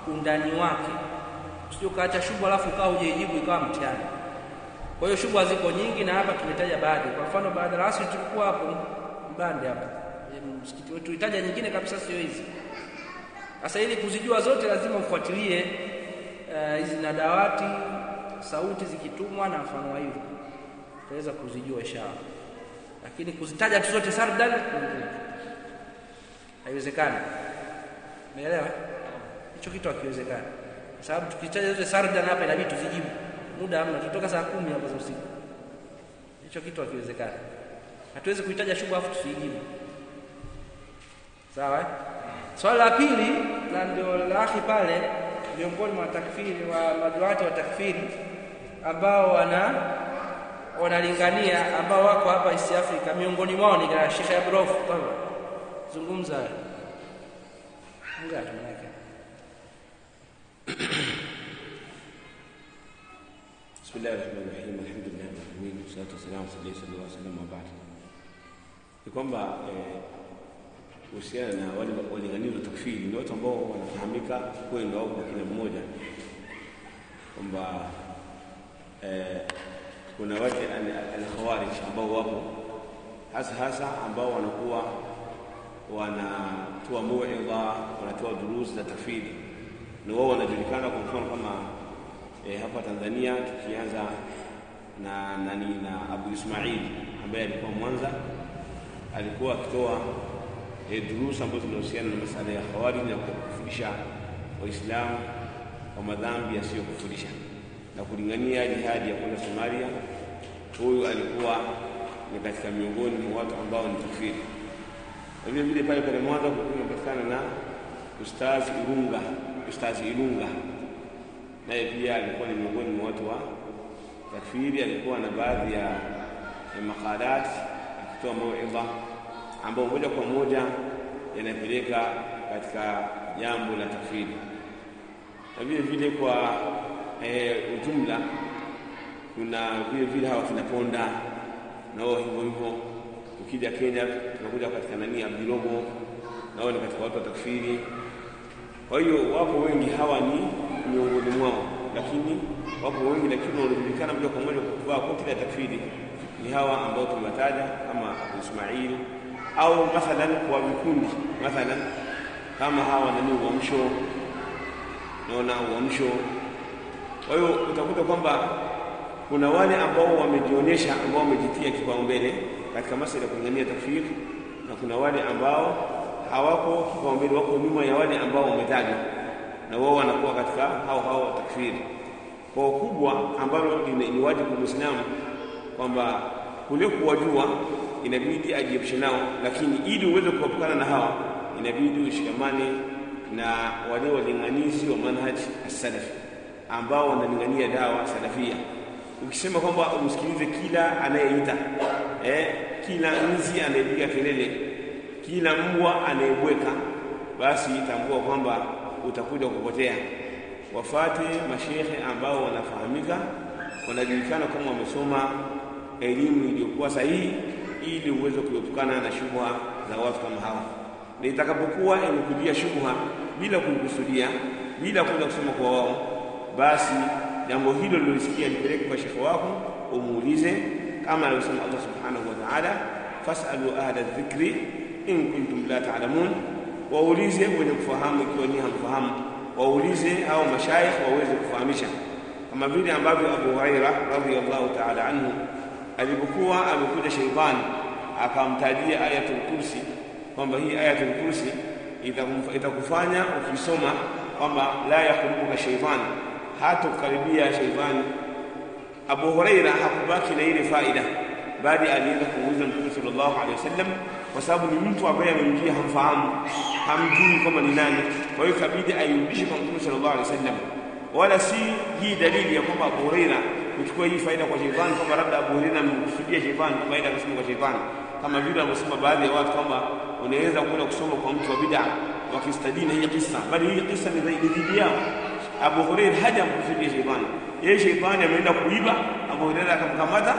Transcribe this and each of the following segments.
undani wake, usije ukaacha shubha alafu ukawa hujaijibu ikawa mtihani. Kwa hiyo shubha ziko nyingi, na hapa tumetaja baadhi. Kwa mfano, baada ya asri tulikuwa hapo Mbande hapa msikiti wetu, itaja nyingine kabisa, sio hizi. Sasa ili kuzijua zote lazima ufuatilie hizi uh, na dawati sauti zikitumwa na mfano wa hivyo utaweza kuzijua inshallah, lakini kuzitaja tu zote sardan haiwezekani. Umeelewa? Hicho kitu hakiwezekani, kwa sababu tukitaja zote sardan hapa inabidi tuzijibu, muda hamna, tutoka saa kumi hapo za usiku. Hicho kitu hakiwezekani, hatuwezi kuitaja shubha afu tusijibu. Sawa eh? Swali la pili na ndio la akhi pale, miongoni mwa takfiri wa maduati wa takfiri ambao wana wanalingania ambao wako hapa East Africa, miongoni mwao ni Sheikh Abrof. Tafadhali zungumza ngapi manake Bismillahir Rahmanir Rahim, alhamdulillah rabbil alamin, wassalatu wassalamu ala sallallahu alaihi wasallam wa ba'd. Ni kwamba kuhusiana na wale walinganizi wa takfiri ni watu ambao wanafahamika kwenu au kwa kila mmoja kwamba eh, kuna wale al-khawarij ambao wapo hasa hasa ambao wanakuwa wanatoa mauidha, wanatoa durusi za takfiri, na wao wanajulikana kwa mfano kama eh, hapa Tanzania tukianza na nani na Abu Ismail ambaye alikuwa Mwanza, alikuwa akitoa eh, durusi ambazo zinahusiana na masala ya khawarij na kufundisha Waislamu kwa madhambi yasiyokufurisha na kulingania jihadi ya kwenda Somalia. Huyu alikuwa ni katika miongoni mwa watu ambao ni takfiri. Na vile vile pale pale Mwanza kulikuwa kunapatikana na Ustaz Irunga, Ustaz Irunga naye pia alikuwa ni miongoni mwa watu wa takfiri. Alikuwa na baadhi ya, ya makalat akitoa mauidha ambao moja kwa moja yanapeleka katika jambo la takfiri, na vile vile kwa e, ujumla kuna vile vile hawa tunaponda nao hivyo hivyo. Ukija Kenya tunakuja katika nani Abdirogo, nao ni katika watu wa takfiri. Kwa hiyo wapo wengi, hawa ni miongoni mwao, lakini wapo wengi, lakini wanajulikana moja kwa moja kwa kuvaa koti la takfiri ni hawa ambao tumewataja kama Abu Ismail au mathalan kwa vikundi mathalan kama hawa nani uamsho, naona uamsho. Kwa hiyo utakuta kwamba kuna wale ambao wamejionyesha ambao wamejitia kipaumbele katika masuala ya kulingania takfiri, na kuna wale ambao hawako kipaumbele, wako nyuma ya wale ambao wametajwa, na wao wanakuwa katika hao hao takfiri. Kwa ukubwa ambalo ni wajibu Muislamu kwamba kule kuwajua inabidi ajiepushe nao, lakini ili uweze kuepukana na hawa inabidi ushikamane na wale walinganizi wa manhaj as-salafi ambao wanalingania dawa salafia. Ukisema kwamba umsikilize kila anayeita eh, kila nzi anayepiga kelele, kila mbwa anayebweka, basi tambua kwamba utakuja kupotea. Wafate mashehe ambao wanafahamika, wanajulikana kama wamesoma elimu iliyokuwa sahihi, ili uweze kuepukana na shubha za watu kama hawa, na itakapokuwa imekudia shubha bila kuikusudia, bila kwenda kusema kwa wao, basi jambo hilo lilosikia lipeleke kwa shekhe wako, umuulize kama alivyosema Allah subhanahu wa ta'ala, fasalu ahla dhikri in kuntum la ta'lamun, waulize wenye kufahamu ikiwa ni hamfahamu, waulize hao mashaikh waweze kufahamisha, kama vile ambavyo Abu Huraira radhiyallahu ta'ala anhu alipokuwa amekuja sheitani akamtajia ayatul kursi kwamba hii ayatul kursi itakufanya ukisoma kwamba la yakurubuka sheitani, hata kukaribia sheitani. Abu Huraira hakubaki na ile faida, bali alienda kumuuliza Mtume sallallahu alaihi wasallam, kwa sababu ni mtu ambaye amemjia, hamfahamu, hamjui kwamba ni nani. Kwa hiyo kabidi airudishe kwa Mtume sallallahu alaihi wasallam, wala si hii dalili ya kwamba Abu Huraira kuchukua hii faida kwa sheitani, kwamba labda Abu Huraira amekusudia sheitani, kwamba ile akasema kwa sheitani, kama vile wanavyosema baadhi ya watu kwamba unaweza kwenda kusoma kwa mtu wa bid'a wakistadina hii kisa, bali hii kisa ni dhidi yao. Abu Huraira haja mkusudia sheitani, yeye sheitani ameenda kuiba, Abu Huraira akamkamata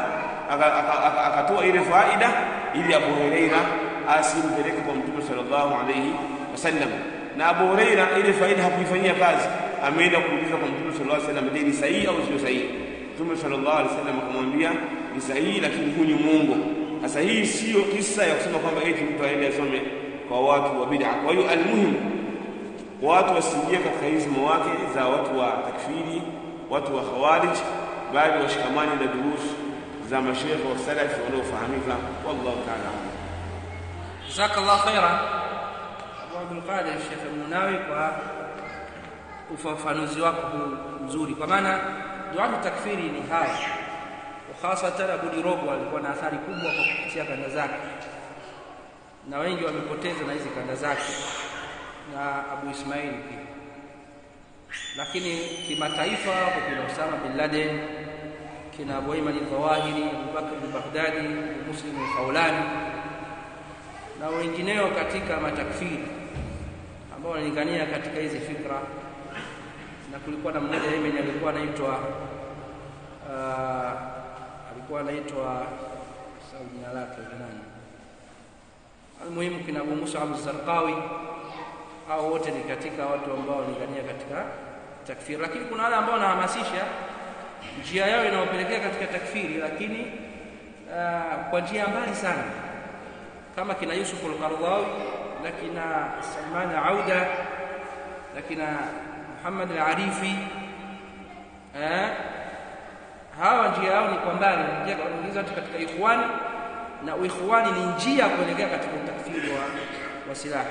akatoa ile faida ili Abu Huraira asimpeleke kwa Mtume sallallahu alayhi wasallam. na Abu Huraira ile faida hakuifanyia kazi, ameenda kuuliza kwa Mtume sallallahu alaihi wasallam, je, ni sahihi au sio sahihi? Mtume sallallahu alaihi wasallam akamwambia ni sahihi, lakini huu ni muongo. Sasa hii sio kisa ya kusema kwamba eti mtu aende asome kwa watu wa bid'a. Kwa hiyo almuhimu watu wasiingie katika hizi mawake za watu wa takfiri, watu wa khawarij, bali washikamani na durus za mashekhe wa salafi wanaofahamika. Wallahu ta'ala a'lam. Jazakallah khairan Abu Abdul Qadir Sheikh Munawi kwa ufafanuzi wako huu mzuri, kwa maana duatu takfiri ni haya, hasatan Abu Dirogo alikuwa na athari kubwa kwa kupitia kanda zake, na wengi wamepoteza na hizi kanda zake na Abu Ismail pia, lakini kimataifa hapo kuna Osama bin Laden, kina Abu Ayman al-Zawahiri, Abu Bakr al-Baghdadi, Muslim al-Khawlani na wengineo katika matakfiri ambao wanalingania katika hizi fikra, na kulikuwa na mmoja Yemen alikuwa anaitwa uh, alikuwa anaitwa sasa jina lake ni nani? Almuhimu kina Abu Musa al-Zarqawi au wote ni katika watu ambao wanalingania katika takfiri, lakini kuna wale ambao wanahamasisha njia yao inawapelekea katika takfiri, lakini uh, kwa njia mbali sana kama kina Yusuf al-Qaradawi na kina Salman Auda na kina Muhammad al-Arifi eh, hawa njia yao ni kwa mbali, njia kuingiza katika ikhwani, na uikhwani ni njia kuelekea katika utakfiri wa, wa silaha,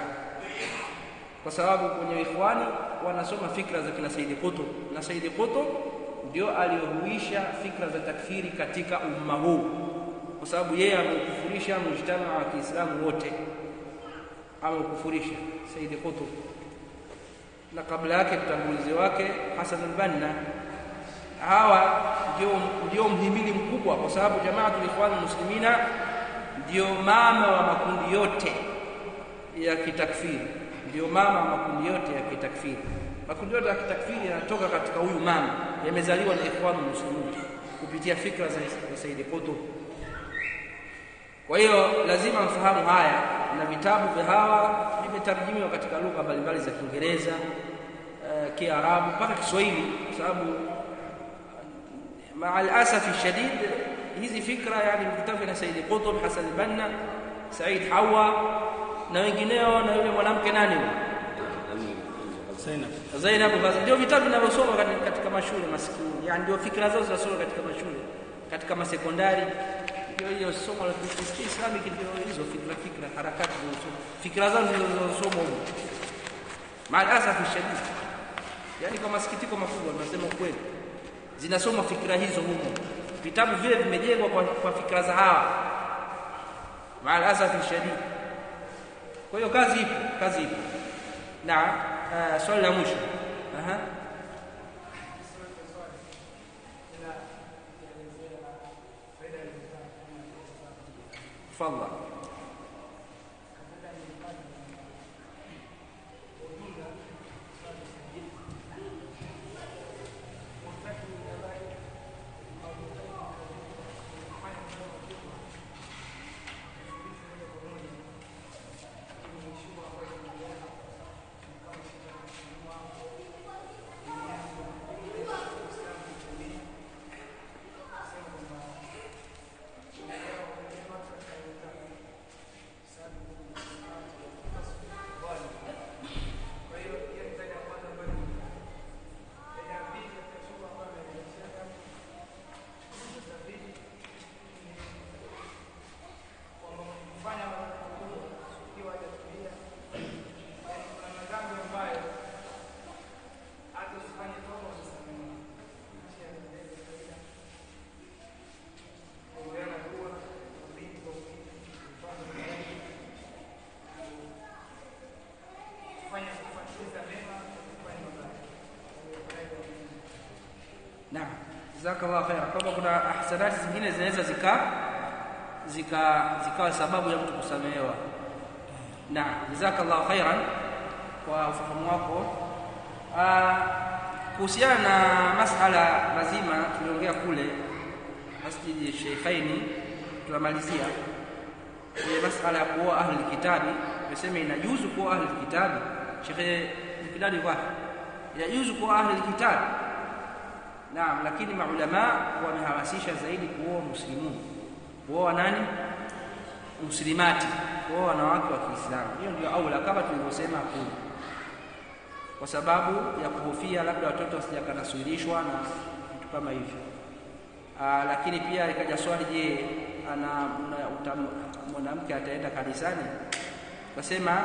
kwa sababu kwenye ikhwani wanasoma fikra za kina Saidi Qutb, na Saidi Qutb ndio aliyohuisha fikra za takfiri katika umma huu kwa sababu yeye ameukufurisha mujtamaa wa Kiislamu wote, ameukufurisha Saidi Qutb, na kabla yake mtangulizi wake Hasan al-Banna. Hawa ndio ndio mhimili mkubwa, kwa sababu Jamaatul Ikhwan Muslimina ndio mama wa makundi yote ya kitakfiri, ndio mama wa makundi yote ya kitakfiri. Makundi yote ya kitakfiri yanatoka katika huyu mama, yamezaliwa na Ikhwan Muslimin kupitia fikra za Saidi Qutb. Kwa hiyo lazima mfahamu haya, na vitabu vya hawa vimetarjimiwa katika lugha mbalimbali za Kiingereza, uh, Kiarabu mpaka Kiswahili, kwa sababu maa alasafi shadid hizi fikra, yani vitabu vya Said Qutb, Hasan Banna, Said Hawa na wengineo, na yule mwanamke nani Zainab, basi ndio vitabu vinavyosoma katika mashule maskini, yani ndio fikra zao zinasoma katika mashule, katika masekondari ndio hiyo somo la Islamic ndio hizo fikra fikra harakati zinasoma fikra zao zinazosoma huko. Maalasafi shadid, yani kwa masikitiko makubwa tunasema ukweli, zinasoma fikra hizo humo. Vitabu vile vimejengwa kwa, kwa fikra za hawa, maalasafi shadid. Kwa hiyo kazi ipo, kazi ipo. Na uh, swali la mwisho aha Tafadhali. Naam, jazakallahu khaira. Kwamba kuna ahsanati zingine zinaweza zika zika zikawa sababu ya mtu kusamehewa. Naam, jazakallahu khairan kwa ufahamu wako. Kuhusiana na masala mazima tuliongea kule Masjidi Sheikhaini, tunamalizia ile masala ya kuoa ahli kitabi. Tumesema inajuzu kuoa ahli kitabi Sheikh Mkidadi kwa yajuzu kwa ahli alkitab naam lakini maulama wamehamasisha zaidi kuoa muslimun kuoa nani muslimati kuoa wanawake wa Kiislamu hiyo ndio aula kama tulivyosema kule kwa sababu ya kuhofia labda watoto wasijakanaswirishwa na vitu kama hivyo Aa, lakini pia ikaja swali je ana mwanamke ataenda kanisani kasema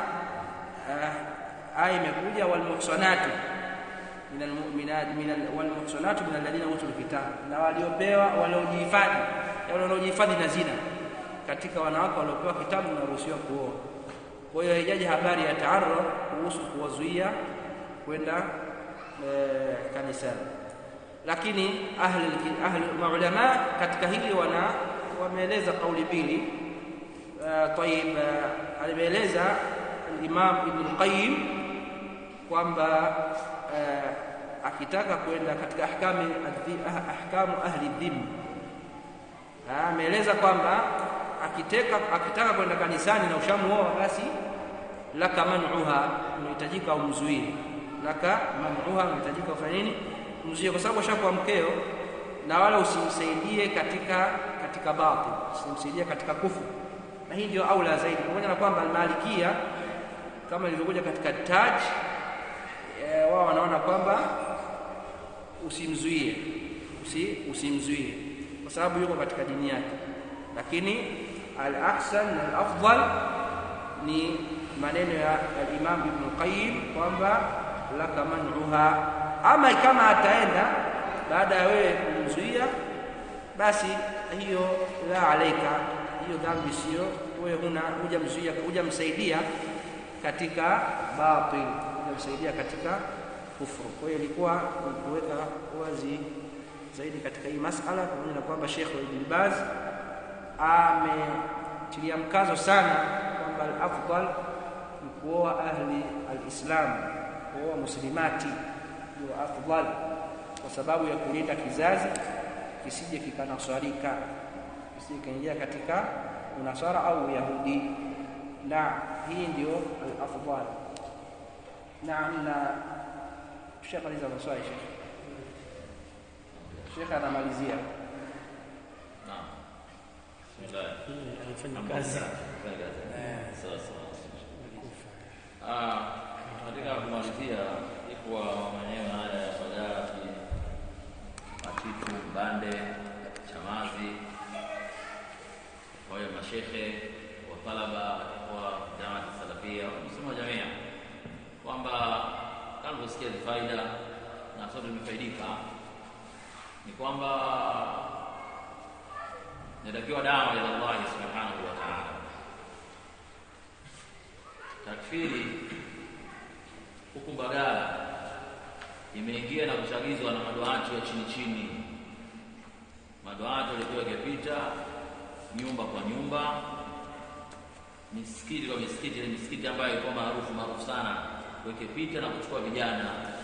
aya imekuja walmuhsanatu minal mu'minat minal walmuhsanatu minal ladina utul kitab na waliopewa waliojihifadhi wale waliojihifadhi na zina katika wanawake waliopewa kitabu wanaruhusiwa kuoa kwa hiyo haijaji habari ya taarruf kuhusu kuwazuia kwenda e, kanisani lakini ahli ahli maulama katika hili wana wameeleza kauli mbili uh, tayib uh, alimeeleza al-Imam Ibn Qayyim kwamba uh, akitaka kwenda katika ahkami ahkamu ahli dhimma ameeleza kwamba akiteka akitaka kwenda kanisani na ushamuoa basi laka man'uha unahitajika umzuie laka man'uha unahitajika ufanye nini umzuie kwa sababu ashakuwa mkeo na wala usimsaidie katika katika batil usimsaidie katika kufu na hii ndio aula zaidi pamoja na kwamba almalikia kama ilivyokuja katika taj e, wao wanaona kwamba usimzuie usi, usimzuie kwa sababu yuko katika dini yake lakini al-ahsan na al-afdal ni maneno ya al-Imam Ibn Qayyim kwamba laka man'uha ama kama ataenda baada ya wewe kumzuia basi hiyo la alaika hiyo dhambi sio wewe huna hujamzuia hujamsaidia katika batil hujamsaidia katika kufuru kwa hiyo ilikuwa kuweka wazi zaidi katika hii masala pamoja na kwamba Sheikh Ibn Baz ametilia mkazo sana kwamba al-afdal ni kuoa ahli al-Islam kuoa muslimati ndio afdal kwa sababu ya kulinda kizazi kisije kikanaswarika kisije kaingia katika unasara au yahudi na hii ndio al-afdal naam na tushamaliza maswali Sheikh Sheikh anamalizia Naam. anafanya kazi Sawa sawa. Ah, katika kumalizia ikuwa maeneo haya ya Bagati, Matitu, Mbande, Chamazi, kwa hiyo mashehe wa talaba wa Jamaat Salafia msimo jamia kwamba kama ulivyosikia ni faida na sote tumefaidika, ni kwamba inatakiwa dawa ila Allah subhanahu wa ta'ala. Takfiri huku Mbagala imeingia na kuchagizwa na maduati wa chini chini, maduati walikuwa wakipita nyumba kwa nyumba, misikiti kwa misikiti, ile misikiti ambayo ilikuwa maarufu maarufu sana, wakipita na kuchukua vijana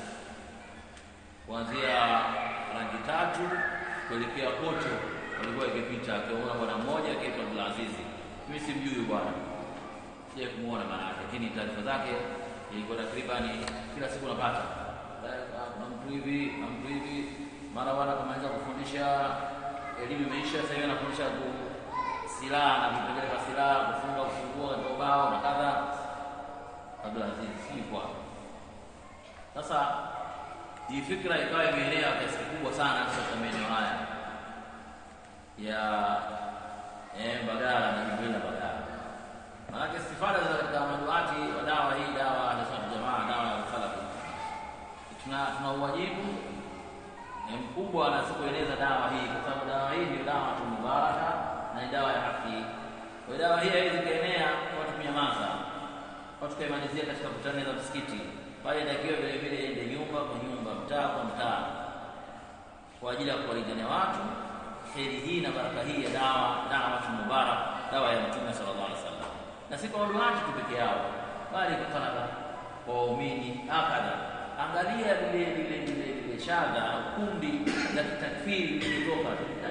kuanzia rangi tatu kuelekea koto walikuwa ikipita akiona bwana mmoja akiitwa Abdul Aziz. Mimi simjui bwana, sija kumuona maana yake, lakini taarifa zake ilikuwa takriban kila siku napata kuna mtu hivi na mtu hivi, mara wana kamaliza kufundisha elimu imeisha, sasa hivi anafundisha ku silaha na vipengele vya silaha, kufunga, kufungua katika ubao na kadha. Abdul Aziz si kwa sasa hii fikra ikawa imeenea kiasi kikubwa sana katika maeneo haya ya eh, Mbagala na jimbo la Mbagala. Maanake istifada za katika maduati wa dawa hii dawa ya jamaa dawa ya salafi, tuna tuna uwajibu ni mkubwa na si kueneza dawa hii, kwa sababu dawa hii ni dawa tu mubaraka na ni dawa ya haki. Kwa hiyo dawa hii haiwezi kaenea watu kunyamaza, watu kaimalizia katika kutani za msikiti, bali inatakiwa vile vile ende nyumba kwa nyumba, mtaa kwa mtaa, kwa ajili ya kuwalingania watu heri hii na baraka hii ya dawa dawa mubarak dawa ya Mtume sallallahu alaihi wasallam, na si kwa waduati tu peke yao, bali kwa talaba kwa waumini hakadha. Angalia lile lile lile lile shadha au kundi la kitakfiri lilitoka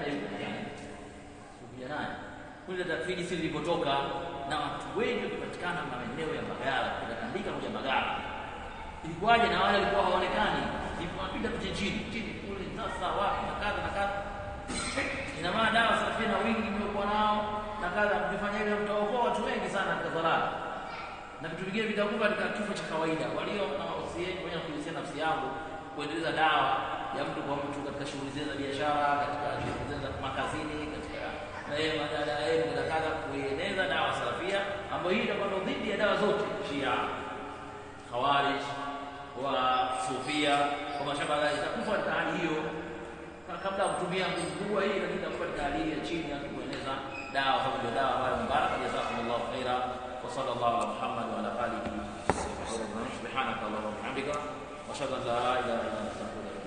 kuja naye kundi la takfiri si lilipotoka, na watu wengi wakipatikana maeneo ya Mbagala, kutandika kuja Mbagala ilikuwaje na wale walikuwa hawaonekani wanapita tu chini chini kule sasa wapi na kadha na kadha ina maana dawa salafia na wingi mliokuwa nao na kadha mkifanya hivyo mtaokoa watu wengi sana katika dhalala na vitu vingine vitakuwa katika kifo cha kawaida walio na wasieni wenye kuhusia nafsi yangu kuendeleza dawa ya mtu kwa mtu katika shughuli zile za biashara katika shughuli zile za makazini katika na yeye madada yeye na kadha kueneza dawa salafia ambayo hii itakuwa dhidi ya dawa zote Shia Khawarij wa Sufia kwa mashamba itakufa katika hali hiyo kabla ya kutumia nguvu kubwa hii lakini itakuwa katika hali ya chini ya kueneza dawa kama ndio dawa ambayo mubaraka jazakumullahu khaira wa sallallahu ala Muhammad wa ala alihi wa sahbihi subhanaka allahumma wa bihamdika wa ashhadu an la ilaha illa anta astaghfiruka